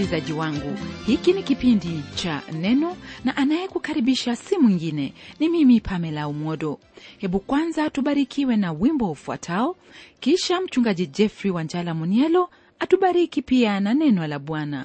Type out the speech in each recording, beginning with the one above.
msikilizaji wangu hiki ni kipindi cha neno na anayekukaribisha si mwingine ni mimi pamela umodo hebu kwanza tubarikiwe na wimbo ufuatao kisha mchungaji jeffrey wanjala munielo atubariki pia na neno la bwana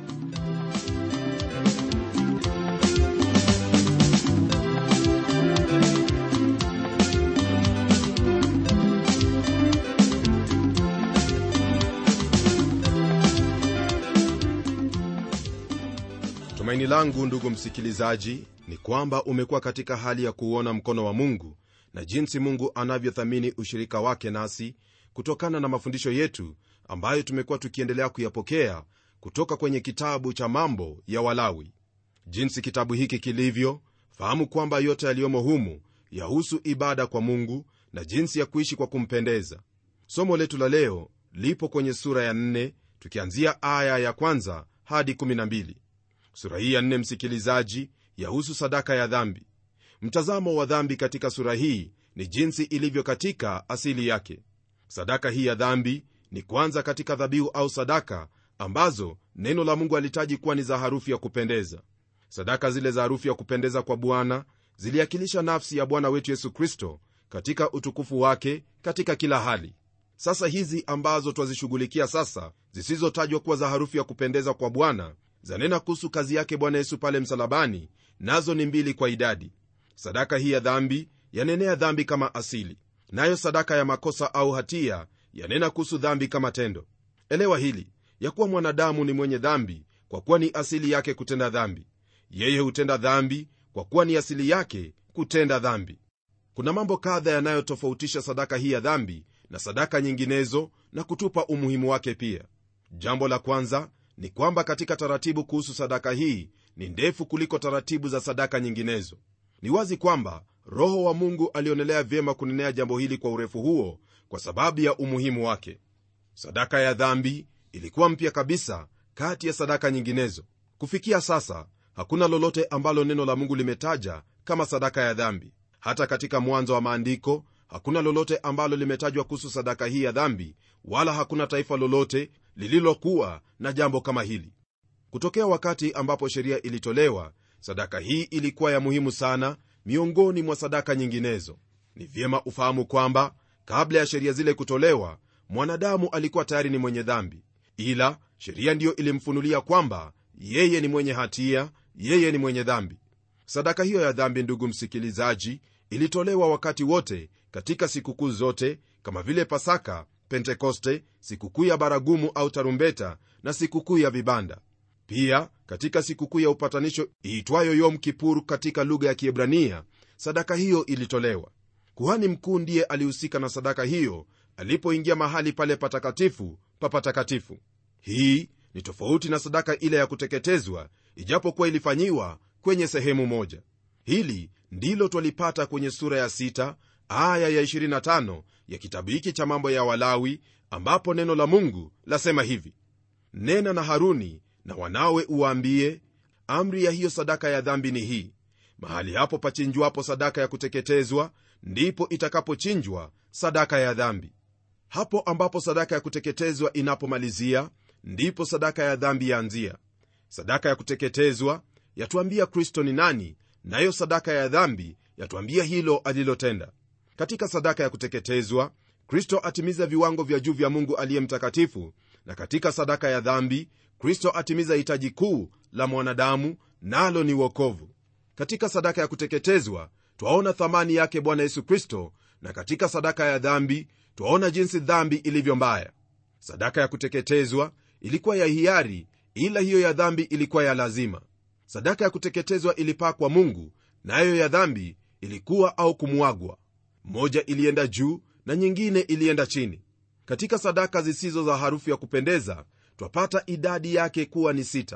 tumaini langu ndugu msikilizaji ni kwamba umekuwa katika hali ya kuuona mkono wa mungu na jinsi mungu anavyothamini ushirika wake nasi kutokana na mafundisho yetu ambayo tumekuwa tukiendelea kuyapokea kutoka kwenye kitabu cha mambo ya walawi jinsi kitabu hiki kilivyo fahamu kwamba yote yaliyomo humu yahusu ibada kwa mungu na jinsi ya kuishi kwa kumpendeza somo letu la leo lipo kwenye sura ya 4 tukianzia aya ya kwanza hadi 12 sura hii ya nne msikilizaji yahusu sadaka ya dhambi mtazamo wa dhambi katika sura hii ni jinsi ilivyo katika asili yake sadaka hii ya dhambi ni kwanza katika dhabihu au sadaka ambazo neno la mungu alitaji kuwa ni za harufu ya kupendeza sadaka zile za harufu ya kupendeza kwa bwana ziliakilisha nafsi ya bwana wetu yesu kristo katika utukufu wake katika kila hali sasa hizi ambazo twazishughulikia sasa zisizotajwa kuwa za harufu ya kupendeza kwa bwana zanena kuhusu kazi yake bwana yesu pale msalabani nazo ni mbili kwa idadi sadaka hii ya dhambi yanenea dhambi kama asili nayo sadaka ya makosa au hatia yanena kuhusu dhambi kama tendo elewa hili ya kuwa mwanadamu ni mwenye dhambi kwa kuwa ni asili yake kutenda dhambi yeye hutenda dhambi kwa kuwa ni asili yake kutenda dhambi kuna mambo kadha yanayotofautisha sadaka hii ya dhambi na sadaka nyinginezo na kutupa umuhimu wake pia jambo la kwanza ni kwamba katika taratibu kuhusu sadaka hii ni ndefu kuliko taratibu za sadaka nyinginezo ni wazi kwamba roho wa mungu alionelea vyema kunenea jambo hili kwa urefu huo kwa sababu ya umuhimu wake sadaka ya dhambi ilikuwa mpya kabisa kati ya sadaka nyinginezo kufikia sasa hakuna lolote ambalo neno la mungu limetaja kama sadaka ya dhambi hata katika mwanzo wa maandiko hakuna lolote ambalo limetajwa kuhusu sadaka hii ya dhambi wala hakuna taifa lolote lililokuwa na jambo kama hili kutokea wakati ambapo sheria ilitolewa sadaka hii ilikuwa ya muhimu sana miongoni mwa sadaka nyinginezo ni vyema ufahamu kwamba kabla ya sheria zile kutolewa mwanadamu alikuwa tayari ni mwenye dhambi ila sheria ndiyo ilimfunulia kwamba yeye ni mwenye hatia yeye ni mwenye dhambi sadaka hiyo ya dhambi ndugu msikilizaji ilitolewa wakati wote katika sikukuu zote kama vile pasaka pentekoste sikukuu ya baragumu au tarumbeta na sikukuu ya vibanda pia katika sikukuu ya upatanisho iitwayo yom kipur katika lugha ya kiebrania sadaka hiyo ilitolewa kuhani mkuu ndiye alihusika na sadaka hiyo alipoingia mahali pale patakatifu pa patakatifu hii ni tofauti na sadaka ile ya kuteketezwa ijapokuwa ilifanyiwa kwenye sehemu moja hili ndilo twalipata kwenye sura ya 6 aya ya 25 ya kitabu hiki cha mambo ya walawi ambapo neno la mungu lasema hivi nena na haruni na wanawe uwaambie amri ya hiyo sadaka ya dhambi ni hii mahali hapo pachinjwapo sadaka ya kuteketezwa ndipo itakapochinjwa sadaka ya dhambi hapo ambapo sadaka ya kuteketezwa inapomalizia ndipo sadaka ya dhambi yaanzia sadaka ya kuteketezwa yatuambia kristo ni nani nayo sadaka ya dhambi yatuambia hilo alilotenda katika sadaka ya kuteketezwa kristo atimiza viwango vya juu vya mungu aliye mtakatifu na katika sadaka ya dhambi kristo atimiza hitaji kuu la mwanadamu nalo ni wokovu katika sadaka ya kuteketezwa twaona thamani yake bwana yesu kristo na katika sadaka ya dhambi twaona jinsi dhambi ilivyo mbaya sadaka ya kuteketezwa ilikuwa ya hiari ila hiyo ya dhambi ilikuwa ya lazima sadaka ya kuteketezwa ilipaa kwa mungu nayo na ya dhambi ilikuwa au kumwagwa moja ilienda juu na nyingine ilienda chini katika sadaka zisizo za harufu ya kupendeza twapata idadi yake kuwa ni sita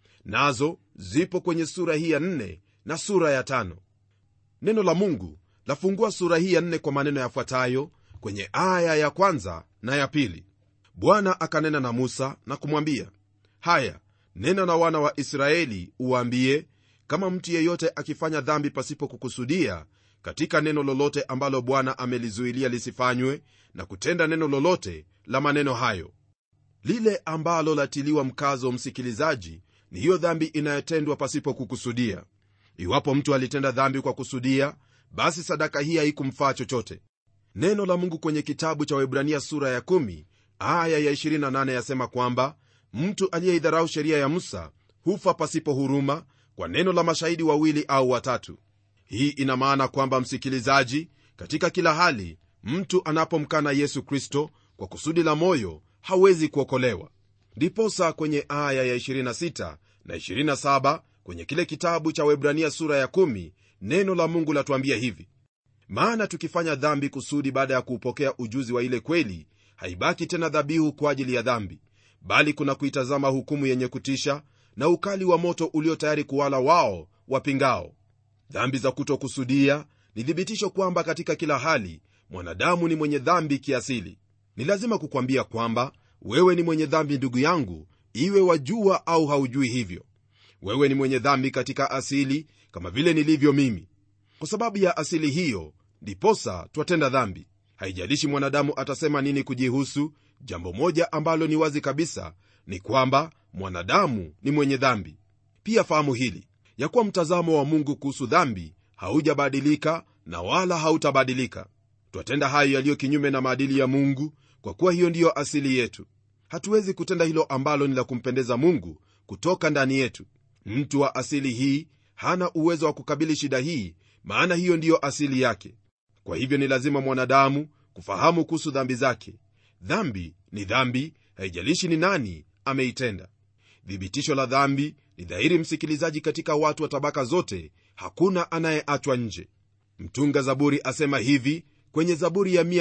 nazo zipo kwenye sura hii ya nne na sura ya tano neno la mungu lafungua sura hii ya nne kwa maneno yafuatayo kwenye aya ya kwanza na ya pili bwana akanena na musa na kumwambia haya nena na wana wa israeli uwaambie kama mtu yeyote akifanya dhambi pasipo kukusudia katika neno lolote ambalo bwana amelizuilia lisifanywe na kutenda neno lolote la maneno hayo lile ambalo latiliwa mkazo msikilizaji ni hiyo dhambi inayotendwa pasipo kukusudia iwapo mtu alitenda dhambi kwa kusudia basi sadaka hii haikumfaa chochote neno la mungu kwenye kitabu cha waibrania sura ya 1 aya ya 28 yasema kwamba mtu aliyeidharau sheria ya musa hufa pasipo huruma kwa neno la mashahidi wawili au watatu hii ina maana kwamba msikilizaji katika kila hali mtu anapomkana yesu kristo kwa kusudi la moyo hawezi kuokolewa ndiposa kwenye aya ya 26 na 27 kwenye kile kitabu cha webrania sura ya 1 neno la mungu latuambia hivi maana tukifanya dhambi kusudi baada ya kuupokea ujuzi wa ile kweli haibaki tena dhabihu kwa ajili ya dhambi bali kuna kuitazama hukumu yenye kutisha na ukali wa moto ulio tayari kuwala wao wapingao dhambi za kutokusudia ni thibitisho kwamba katika kila hali mwanadamu ni mwenye dhambi kiasili ni lazima kukwambia kwamba wewe ni mwenye dhambi ndugu yangu iwe wajua au haujui hivyo wewe ni mwenye dhambi katika asili kama vile nilivyo mimi kwa sababu ya asili hiyo ndiposa twatenda dhambi haijalishi mwanadamu atasema nini kujihusu jambo moja ambalo ni wazi kabisa ni kwamba mwanadamu ni mwenye dhambi pia fahamu hili ya kuwa mtazamo wa mungu kuhusu dhambi haujabadilika na wala hautabadilika twatenda hayo yaliyo kinyume na maadili ya mungu kwa kuwa hiyo ndiyo asili yetu hatuwezi kutenda hilo ambalo ni la kumpendeza mungu kutoka ndani yetu mtu wa asili hii hana uwezo wa kukabili shida hii maana hiyo ndiyo asili yake kwa hivyo ni lazima mwanadamu kufahamu kuhusu dhambi zake dhambi ni dhambi haijalishi ni nani ameitenda thibitisho la dhambi ni dhahiri msikilizaji katika watu wa tabaka zote hakuna anayeachwa nje mtunga zaburi asema hivi kwenye zaburi ya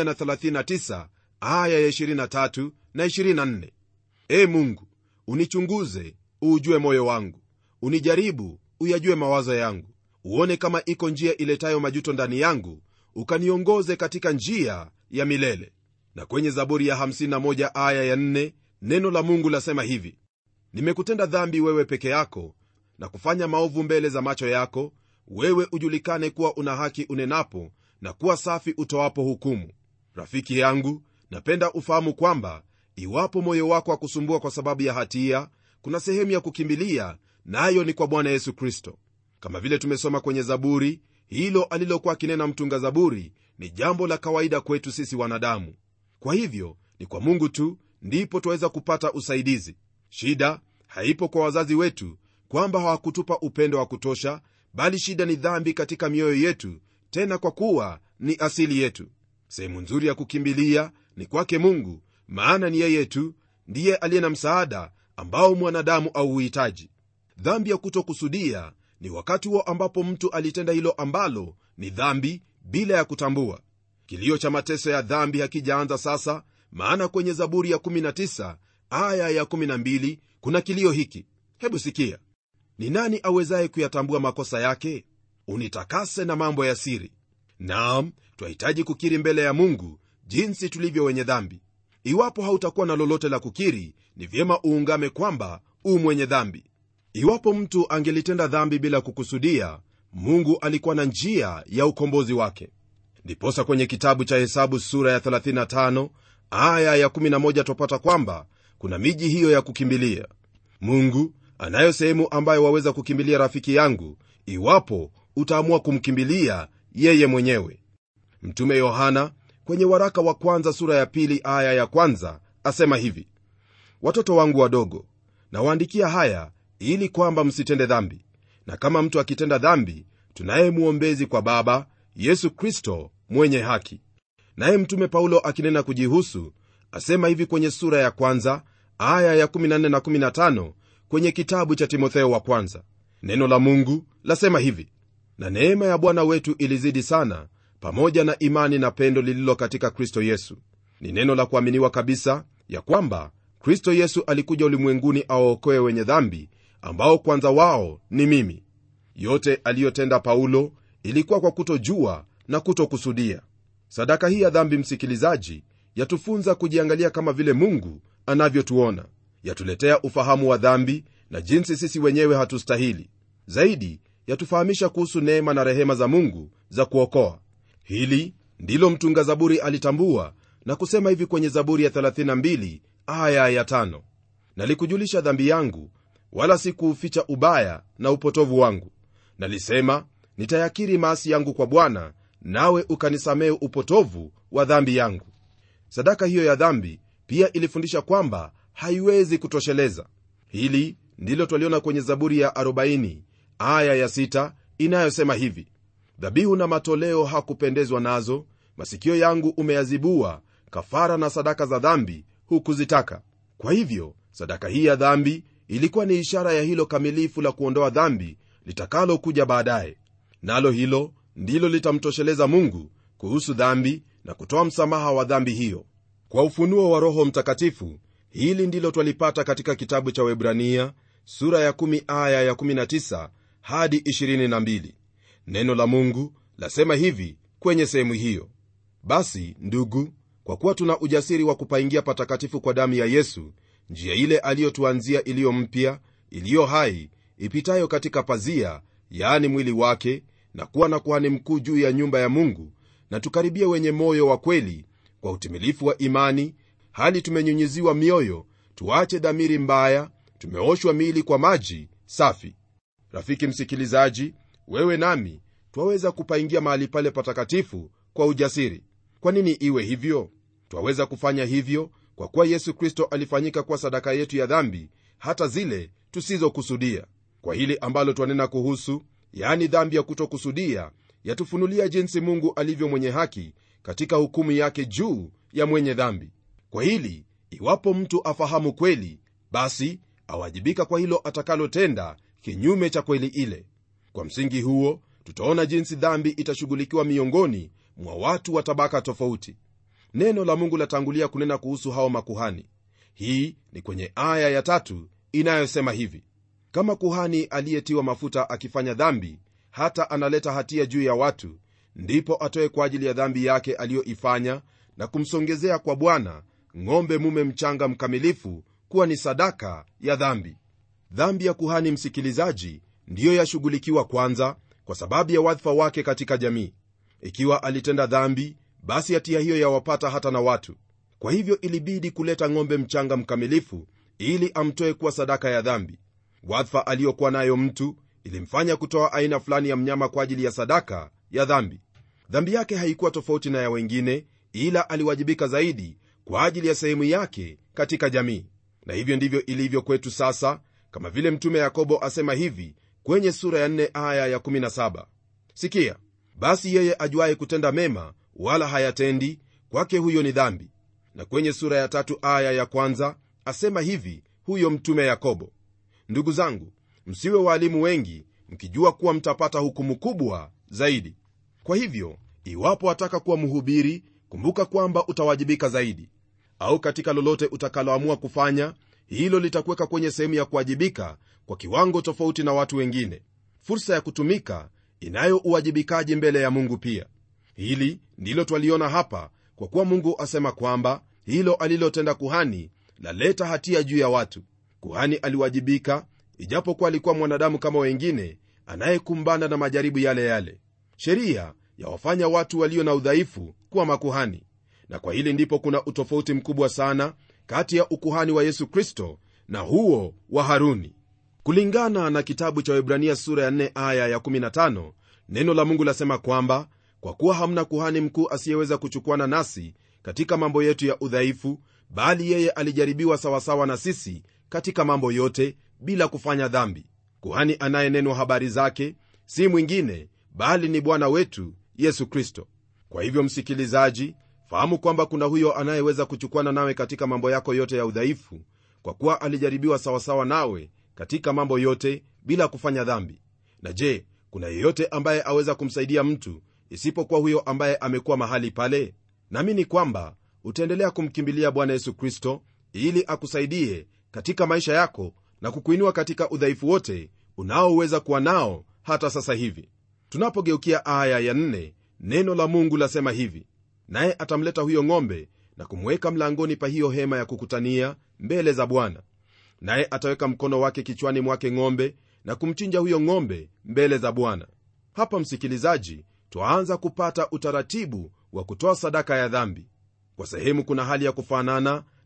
139 aya ya 23 na 24 e mungu unichunguze uujue moyo wangu unijaribu uyajue mawazo yangu uone kama iko njia iletayo majuto ndani yangu ukaniongoze katika njia ya milele na kwenye zaburi ya 51 aya ya 4 neno la mungu lasema hivi nimekutenda dhambi wewe peke yako na kufanya maovu mbele za macho yako wewe ujulikane kuwa una haki unenapo na kuwa safi utoapo hukumu rafiki yangu napenda ufahamu kwamba iwapo moyo wako akusumbua kwa sababu ya hatia kuna sehemu ya kukimbilia nayo na ni kwa bwana yesu kristo kama vile tumesoma kwenye zaburi hilo alilokuwa akinena mtunga zaburi ni jambo la kawaida kwetu sisi wanadamu kwa hivyo ni kwa mungu tu ndipo twaweza kupata usaidizi shida haipo kwa wazazi wetu kwamba hawakutupa upendo wa kutosha bali shida ni dhambi katika mioyo yetu tena kwa kuwa ni asili yetu sehemu nzuri ya kukimbilia ni kwake mungu maana ni yeye tu ndiye aliye na msaada ambao mwanadamu auhitaji dhambi ya kutokusudia ni wakati huo ambapo mtu alitenda hilo ambalo ni dhambi bila ya kutambua kilio cha mateso ya dhambi hakijaanza sasa maana kwenye zaburi ya 19 aya ya 12 kuna kilio hiki hebu sikia ni nani awezaye kuyatambua makosa yake unitakase na mambo ya siri naam twahitaji kukiri mbele ya mungu jinsi tulivyo wenye dhambi iwapo hautakuwa na lolote la kukiri ni vyema uungame kwamba u mwenye dhambi iwapo mtu angelitenda dhambi bila kukusudia mungu alikuwa na njia ya ukombozi wake ndiposa kwenye kitabu cha hesabu sura ya 35 aya ya 11 twapata kwamba kuna miji hiyo ya kukimbilia mungu anayo sehemu ambayo waweza kukimbilia rafiki yangu iwapo utaamua kumkimbilia yeye mwenyewe mtume yohana kwenye waraka wa kwanza sura ya pili aya ya kwanza asema hivi watoto wangu wadogo nawaandikia haya ili kwamba msitende dhambi na kama mtu akitenda dhambi tunaye mwombezi kwa baba yesu kristo mwenye haki naye mtume paulo akinena kujihusu asema hivi kwenye sura ya kwanza aya ya 14 na 15 kwenye kitabu cha timotheo wa kwanza neno la mungu lasema hivi na neema ya bwana wetu ilizidi sana pamoja na imani na pendo lililo katika kristo yesu ni neno la kuaminiwa kabisa ya kwamba kristo yesu alikuja ulimwenguni awaokoe wenye dhambi ambao kwanza wao ni mimi yote aliyotenda paulo ilikuwa kwa kutojua na kutokusudia sadaka hii ya dhambi msikilizaji yatufunza kujiangalia kama vile mungu anavyotuona yatuletea ufahamu wa dhambi na jinsi sisi wenyewe hatustahili zaidi yatufahamisha kuhusu neema na rehema za mungu za kuokoa hili ndilo mtunga zaburi alitambua na kusema hivi kwenye zaburi ya 32 aya ya tano nalikujulisha dhambi yangu wala sikuuficha ubaya na upotovu wangu nalisema nitayakiri maasi yangu kwa bwana nawe ukanisamehe upotovu wa dhambi yangu sadaka hiyo ya dhambi pia ilifundisha kwamba haiwezi kutosheleza hili ndilo twaliona kwenye zaburi ya 40 aya ya 6 inayosema hivi dhabihu na matoleo hakupendezwa nazo masikio yangu umeyazibua kafara na sadaka za dhambi hukuzitaka kwa hivyo sadaka hii ya dhambi ilikuwa ni ishara ya hilo kamilifu la kuondoa dhambi litakalokuja baadaye nalo hilo ndilo litamtosheleza mungu kuhusu dhambi na kutoa msamaha wa dhambi hiyo kwa ufunuo wa roho mtakatifu hili ndilo twalipata katika kitabu cha webrania sura ya 1 aya ya 19 hadi 22 neno la mungu lasema hivi kwenye sehemu hiyo basi ndugu kwa kuwa tuna ujasiri wa kupaingia patakatifu kwa damu ya yesu njia ile aliyotuanzia iliyo mpya iliyo hai ipitayo katika pazia yaani mwili wake na kuwa na kuhani mkuu juu ya nyumba ya mungu na tukaribie wenye moyo wa kweli kwa utimilifu wa imani hali tumenyunyiziwa mioyo tuache dhamiri mbaya tumeoshwa miili kwa maji safi rafiki msikilizaji wewe nami twaweza kupaingia mahali pale patakatifu kwa ujasiri kwa nini iwe hivyo twaweza kufanya hivyo kwa kuwa yesu kristo alifanyika kuwa sadaka yetu ya dhambi hata zile tusizokusudia kwa hili ambalo twanena kuhusu yaani dhambi ya kutokusudia yatufunulia jinsi mungu alivyo mwenye haki katika hukumu yake juu ya mwenye dhambi kwa hili iwapo mtu afahamu kweli basi awajibika kwa hilo atakalotenda kinyume cha kweli ile kwa msingi huo tutaona jinsi dhambi itashughulikiwa miongoni mwa watu wa tabaka tofauti neno la mungu latangulia kunena kuhusu hao makuhani hii ni kwenye aya ya tatu inayosema hivi kama kuhani aliyetiwa mafuta akifanya dhambi hata analeta hatia juu ya watu ndipo atoe kwa ajili ya dhambi yake aliyoifanya na kumsongezea kwa bwana ng'ombe mume mchanga mkamilifu kuwa ni sadaka ya dhambi dhambi ya kuhani msikilizaji ndiyo yashughulikiwa kwanza kwa sababu ya wadhifa wake katika jamii ikiwa alitenda dhambi basi hatia hiyo yawapata hata na watu kwa hivyo ilibidi kuleta ng'ombe mchanga mkamilifu ili amtoe kuwa sadaka ya dhambi wadhifa aliyokuwa nayo mtu ilimfanya kutoa aina fulani ya mnyama kwa ajili ya sadaka ya dhambi dhambi yake haikuwa tofauti na ya wengine ila aliwajibika zaidi kwa ajili ya sehemu yake katika jamii na hivyo ndivyo ilivyo kwetu sasa kama vile mtume yakobo asema hivi kwenye sura ya 4 aya ya17 sikia basi yeye ajuaye kutenda mema wala hayatendi kwake huyo ni dhambi na kwenye sura ya tatu aya ya kwanza asema hivi huyo mtume yakobo ndugu zangu msiwe waalimu wengi mkijua kuwa mtapata hukumu kubwa zaidi kwa hivyo iwapo wataka kuwa mhubiri kumbuka kwamba utawajibika zaidi au katika lolote utakaloamua kufanya hilo litakuweka kwenye sehemu ya kuwajibika kwa kiwango tofauti na watu wengine fursa ya kutumika inayo uwajibikaji mbele ya mungu pia hili ndilo twaliona hapa kwa kuwa mungu asema kwamba hilo alilotenda kuhani laleta hatia juu ya watu kuhani aliwajibika ijapokuwa alikuwa mwanadamu kama wengine anayekumbana na majaribu yale yale sheria yawafanya watu walio na udhaifu kuwa makuhani na kwa hili ndipo kuna utofauti mkubwa sana kati ya ukuhani wa yesu kristo na huo wa haruni kulingana na kitabu cha webrania sura ya 4 aya ya 15 neno la mungu lasema kwamba kwa kuwa hamna kuhani mkuu asiyeweza kuchukuana nasi katika mambo yetu ya udhaifu bali yeye alijaribiwa sawasawa na sisi katika mambo yote bila kufanya dhambi kuhani anayenenwa habari zake si mwingine bali ni bwana wetu yesu kristo kwa hivyo msikilizaji fahamu kwamba kuna huyo anayeweza kuchukuana nawe katika mambo yako yote ya udhaifu kwa kuwa alijaribiwa sawasawa nawe katika mambo yote bila kufanya dhambi na je kuna yeyote ambaye aweza kumsaidia mtu isipokuwa huyo ambaye amekuwa mahali pale naamini kwamba utaendelea kumkimbilia bwana yesu kristo ili akusaidie katika maisha yako na kukuinua katika udhaifu wote unaoweza kuwa nao hata sasa hivi tunapogeukia aya ya nne, neno la mungu lasema hivi naye atamleta huyo ng'ombe na kumweka mlangoni pa hiyo hema ya kukutania mbele za bwana naye ataweka mkono wake kichwani mwake ng'ombe na kumchinja huyo ng'ombe mbele za bwana hapa msikilizaji twaanza kupata utaratibu wa kutoa sadaka ya dhambi kwa sehemu kuna hali ya kufanana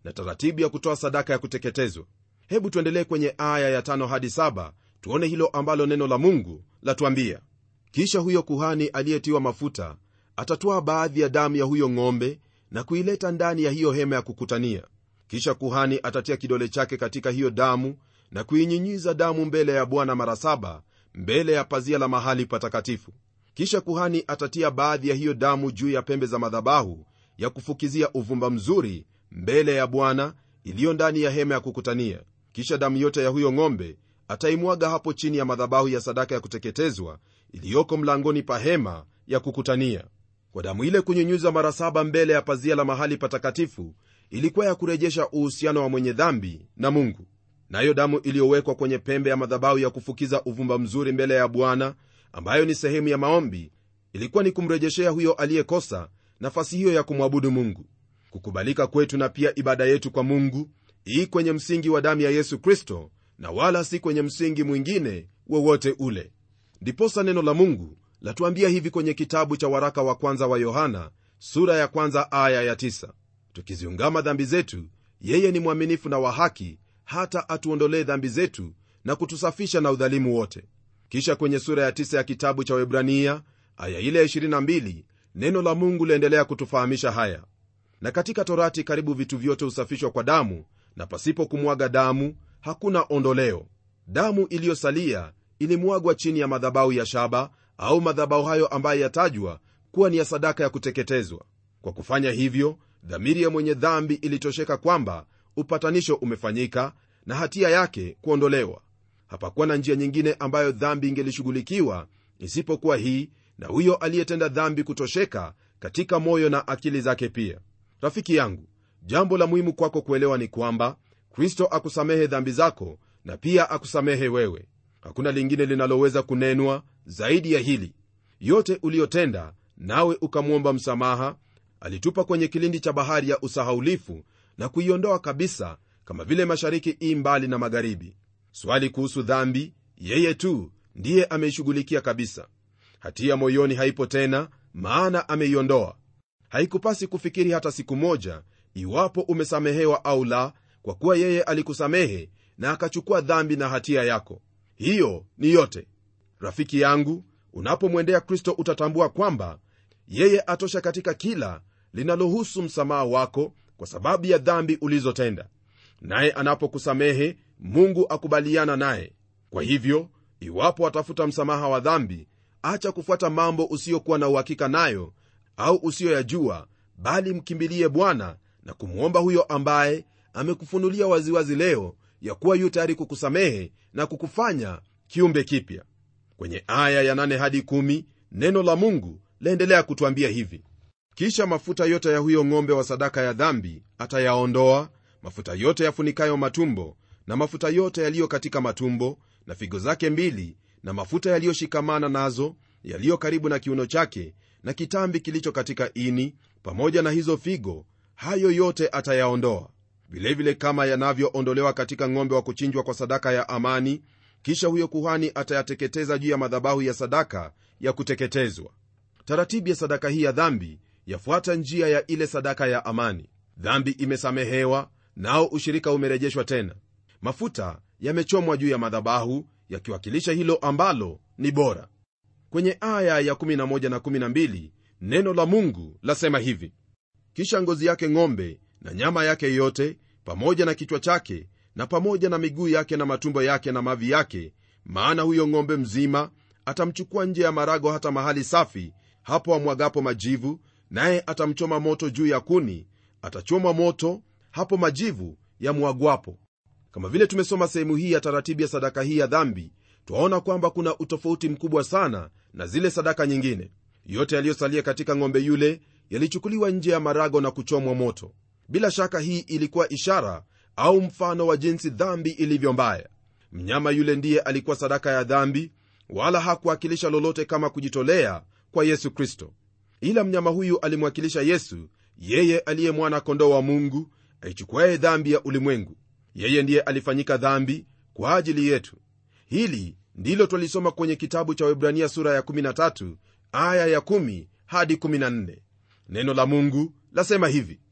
na taratibu ya kutoa sadaka ya kuteketezwa hebu tuendelee kwenye aya ya tano hadi saba tuone hilo ambalo neno la mungu latuambia kisha huyo kuhani aliyetiwa mafuta atatwaa baadhi ya damu ya huyo ng'ombe na kuileta ndani ya hiyo hema ya kukutania kisha kuhani atatia kidole chake katika hiyo damu na kuinyinyiza damu mbele ya bwana mara saba mbele ya pazia la mahali patakatifu kisha kuhani atatia baadhi ya hiyo damu juu ya pembe za madhabahu ya kufukizia uvumba mzuri mbele ya bwana iliyo ndani ya hema ya kukutania kisha damu yote ya huyo ng'ombe ataimwaga hapo chini ya madhabahu ya sadaka ya kuteketezwa iliyoko mlangoni pa hema ya kukutania kwa damu ile kunyunyuza mara saba mbele ya pazia la mahali patakatifu ilikuwa ya kurejesha uhusiano wa mwenye dhambi na mungu nayo damu iliyowekwa kwenye pembe ya madhabahu ya kufukiza uvumba mzuri mbele ya bwana ambayo ni sehemu ya maombi ilikuwa ni kumrejeshea huyo aliyekosa nafasi hiyo ya kumwabudu mungu kukubalika kwetu na pia ibada yetu kwa mungu ii kwenye msingi wa damu ya yesu kristo na wala si kwenye msingi mwingine wowote ule ndiposa neno la mungu latuambia hivi kwenye kitabu cha waraka wa kwanza wa yohana sura ya kwanza aya ya tisa. tukiziungama dhambi zetu yeye ni mwaminifu na wa haki hata atuondolee dhambi zetu na kutusafisha na udhalimu wote kisha kwenye sura ya tisa ya kitabu cha webrania aya ile ya 22 neno la mungu liendelea kutufahamisha haya na katika torati karibu vitu vyote husafishwa kwa damu na pasipo kumwaga damu hakuna ondoleo damu iliyosalia ilimwagwa chini ya madhabahu ya shaba au madhabahu hayo ambayo yatajwa kuwa ni ya sadaka ya kuteketezwa kwa kufanya hivyo dhamiri ya mwenye dhambi ilitosheka kwamba upatanisho umefanyika na hatia yake kuondolewa hapakuwa na njia nyingine ambayo dhambi ingelishughulikiwa isipokuwa hii na huyo aliyetenda dhambi kutosheka katika moyo na akili zake pia rafiki yangu jambo la muhimu kwako kuelewa ni kwamba kristo akusamehe dhambi zako na pia akusamehe wewe hakuna lingine linaloweza kunenwa zaidi ya hili yote uliyotenda nawe ukamwomba msamaha alitupa kwenye kilindi cha bahari ya usahaulifu na kuiondoa kabisa kama vile mashariki ii mbali na magharibi swali kuhusu dhambi yeye tu ndiye ameishughulikia kabisa hatia moyoni haipo tena maana ameiondoa haikupasi kufikiri hata siku moja iwapo umesamehewa au la kwa kuwa yeye alikusamehe na akachukua dhambi na hatia yako hiyo ni yote rafiki yangu unapomwendea kristo utatambua kwamba yeye atosha katika kila linalohusu msamaha wako kwa sababu ya dhambi ulizotenda naye anapokusamehe mungu akubaliana naye kwa hivyo iwapo atafuta msamaha wa dhambi acha kufuata mambo usiyokuwa na uhakika nayo au usiyoyajua bali mkimbilie bwana na kumwomba huyo ambaye amekufunulia waziwazi leo ya kuwa yu tayari kukusamehe na kukufanya kiumbe kipya kwenye aya ya 8 hadi 1 neno la mungu laendelea kutwambia hivi kisha mafuta yote ya huyo ng'ombe wa sadaka ya dhambi atayaondoa mafuta yote yafunikayo matumbo na mafuta yote yaliyo katika matumbo na figo zake mbili na mafuta yaliyoshikamana nazo yaliyo karibu na kiuno chake na kitambi kilicho katika ini pamoja na hizo figo hayo yote atayaondoa vilevile kama yanavyoondolewa katika ng'ombe wa kuchinjwa kwa sadaka ya amani kisha huyo kuhani atayateketeza juu ya madhabahu ya sadaka ya kuteketezwa taratibu ya sadaka hii ya dhambi yafuata njia ya ile sadaka ya amani dhambi imesamehewa nao ushirika umerejeshwa tena mafuta yamechomwa juu ya madhabahu yakiwakilisha hilo ambalo ni bora kwenye aya ya 11 na 12 neno la mungu lasema hivi kisha ngozi yake ng'ombe na nyama yake yote pamoja na kichwa chake na pamoja na miguu yake na matumbo yake na mavi yake maana huyo ng'ombe mzima atamchukua nje ya marago hata mahali safi hapo amwagapo majivu naye atamchoma moto juu ya kuni atachomwa moto hapo majivu yamwagwapo kama vile tumesoma sehemu hii ya taratibu ya sadaka hii ya dhambi twaona kwamba kuna utofauti mkubwa sana na zile sadaka nyingine yote yaliyosalia katika ng'ombe yule yalichukuliwa nje ya marago na kuchomwa moto bila shaka hii ilikuwa ishara au mfano wa jinsi dhambi ilivyo mbaya mnyama yule ndiye alikuwa sadaka ya dhambi wala hakuwakilisha lolote kama kujitolea kwa yesu kristo ila mnyama huyu alimwakilisha yesu yeye aliye mwana kondoo wa mungu aichukuaye dhambi ya ulimwengu yeye ndiye alifanyika dhambi kwa ajili yetu hili ndilo twalisoma kwenye kitabu cha webrania sura ya 13 aya ya 1 hadi 14 neno la mungu lasema hivi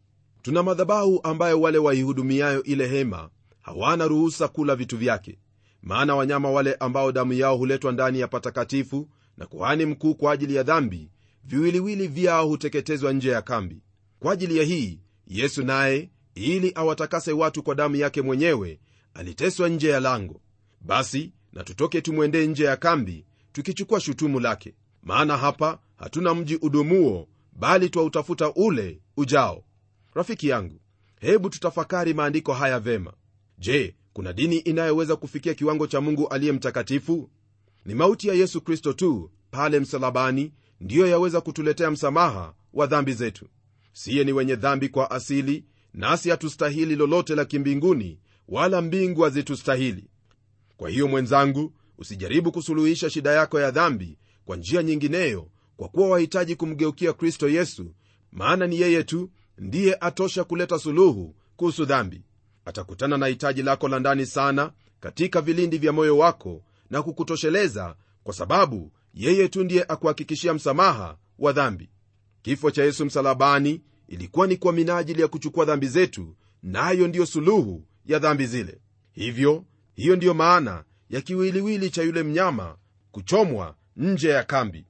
tuna madhabahu ambayo wale waihudumiayo ile hema hawana ruhusa kula vitu vyake maana wanyama wale ambao damu yao huletwa ndani ya patakatifu na kuhani mkuu kwa ajili ya dhambi viwiliwili vyao huteketezwa nje ya kambi kwa ajili ya hii yesu naye ili awatakase watu kwa damu yake mwenyewe aliteswa nje ya lango basi na tutoke tumwendee nje ya kambi tukichukua shutumu lake maana hapa hatuna mji udumuo bali twautafuta ule ujao rafiki yangu hebu tutafakari maandiko haya vema je kuna dini inayoweza kufikia kiwango cha mungu aliye mtakatifu ni mauti ya yesu kristo tu pale msalabani ndiyo yaweza kutuletea msamaha wa dhambi zetu siye ni wenye dhambi kwa asili nasi hatustahili lolote la kimbinguni wala mbingu hazitustahili kwa hiyo mwenzangu usijaribu kusuluhisha shida yako ya dhambi kwa njia nyingineyo kwa kuwa wahitaji kumgeukia kristo yesu maana ni yeye tu ndiye atosha kuleta suluhu kuhusu dhambi atakutana na hitaji lako la ndani sana katika vilindi vya moyo wako na kukutosheleza kwa sababu yeye tu ndiye akuhakikishia msamaha wa dhambi kifo cha yesu msalabani ilikuwa ni kwa minajili ya kuchukua dhambi zetu nayo na ndiyo suluhu ya dhambi zile hivyo hiyo ndiyo maana ya kiwiliwili cha yule mnyama kuchomwa nje ya kambi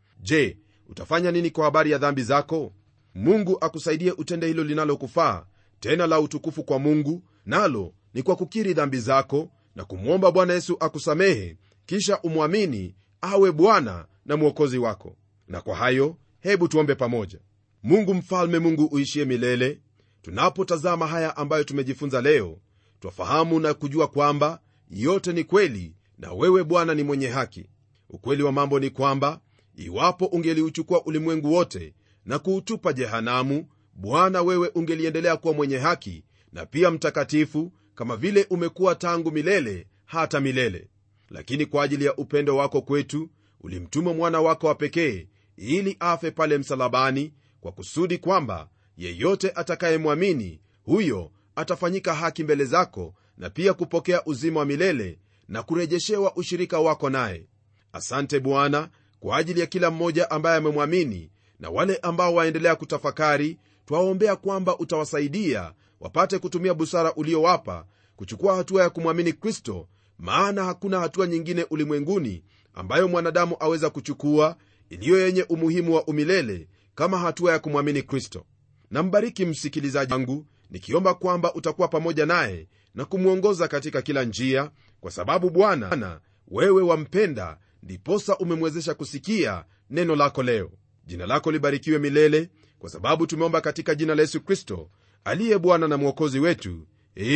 je utafanya nini kwa habari ya dhambi zako mungu akusaidie utende hilo linalokufaa tena la utukufu kwa mungu nalo ni kwa kukiri dhambi zako na kumwomba bwana yesu akusamehe kisha umwamini awe bwana na mwokozi wako na kwa hayo hebu tuombe pamoja mungu mfalme mungu uishie milele tunapotazama haya ambayo tumejifunza leo twafahamu na kujua kwamba yote ni kweli na wewe bwana ni mwenye haki ukweli wa mambo ni kwamba iwapo ungeliuchukua ulimwengu wote na kuutupa jehanamu bwana wewe ungeliendelea kuwa mwenye haki na pia mtakatifu kama vile umekuwa tangu milele hata milele lakini kwa ajili ya upendo wako kwetu ulimtuma mwana wako wa pekee ili afe pale msalabani kwa kusudi kwamba yeyote atakayemwamini huyo atafanyika haki mbele zako na pia kupokea uzima wa milele na kurejeshewa ushirika wako naye asante bwana kwa ajili ya kila mmoja ambaye amemwamini na wale ambao waendelea kutafakari twaombea kwamba utawasaidia wapate kutumia busara uliowapa kuchukua hatua ya kumwamini kristo maana hakuna hatua nyingine ulimwenguni ambayo mwanadamu aweza kuchukua iliyo yenye umuhimu wa umilele kama hatua ya kumwamini kristo nambariki msikilizaji wangu nikiomba kwamba utakuwa pamoja naye na kumwongoza katika kila njia kwa sababu bwana wewe wampenda ndiposa umemwezesha kusikia neno lako leo jina lako libarikiwe milele kwa sababu tumeomba katika jina la yesu kristo aliye bwana na mwokozi wetu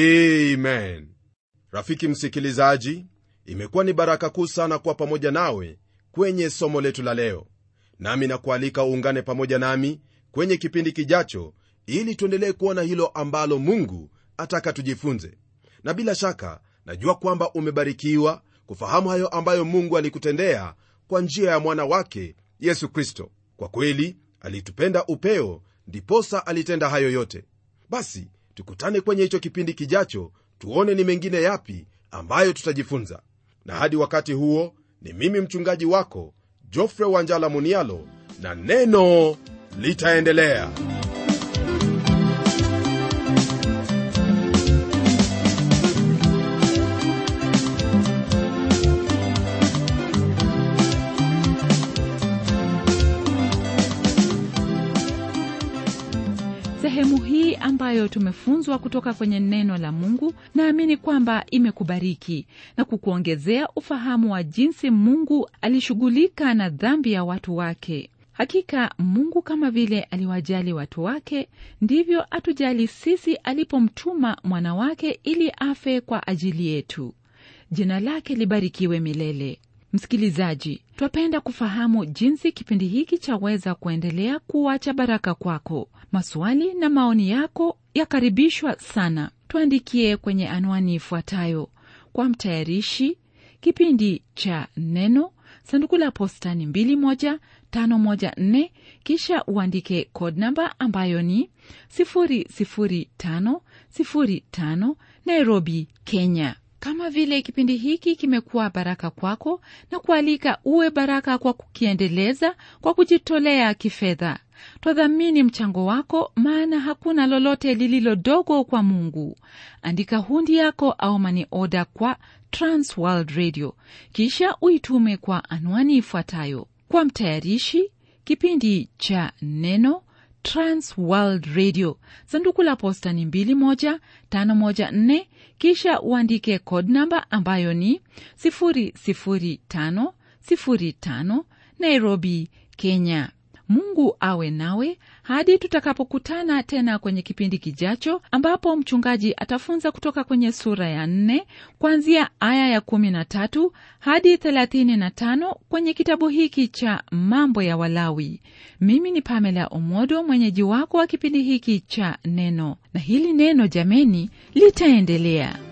amen rafiki msikilizaji imekuwa ni baraka kuu sana kuwa pamoja nawe kwenye somo letu la leo nami nakualika uungane pamoja nami kwenye kipindi kijacho ili tuendelee kuona hilo ambalo mungu ataka tujifunze na bila shaka najua kwamba umebarikiwa kufahamu hayo ambayo mungu alikutendea kwa njia ya mwana wake yesu kristo kwa kweli alitupenda upeo ndiposa alitenda hayo yote basi tukutane kwenye hicho kipindi kijacho tuone ni mengine yapi ambayo tutajifunza na hadi wakati huo ni mimi mchungaji wako jofre wanjala munialo na neno litaendelea sehemu hii ambayo tumefunzwa kutoka kwenye neno la mungu naamini kwamba imekubariki na kukuongezea ufahamu wa jinsi mungu alishughulika na dhambi ya watu wake hakika mungu kama vile aliwajali watu wake ndivyo atujali sisi alipomtuma mwana wake ili afe kwa ajili yetu jina lake libarikiwe milele msikilizaji twapenda kufahamu jinsi kipindi hiki chaweza kuendelea kuwa cha baraka kwako maswali na maoni yako yakaribishwa sana tuandikie kwenye anwani ifuatayo kwa mtayarishi kipindi cha neno sanduku la posta ni 21514 kisha uandike code namba ambayo ni 00505 nairobi kenya kama vile kipindi hiki kimekuwa baraka kwako na kualika uwe baraka kwa kukiendeleza kwa kujitolea kifedha twadhamini mchango wako maana hakuna lolote lililo dogo kwa mungu andika hundi yako au mani oda kwa transworld radio kisha uitume kwa anwani ifuatayo kwa mtayarishi kipindi cha neno transworld radio sanduku la posta ni 21514 kisha uandike code namba ambayo ni 00505 nairobi kenya mungu awe nawe hadi tutakapokutana tena kwenye kipindi kijacho ambapo mchungaji atafunza kutoka kwenye sura ya nne kuanzia aya ya kumi na tatu hadi thelathini na tano kwenye kitabu hiki cha mambo ya walawi mimi ni pamela omodo mwenyeji wako wa kipindi hiki cha neno na hili neno jameni litaendelea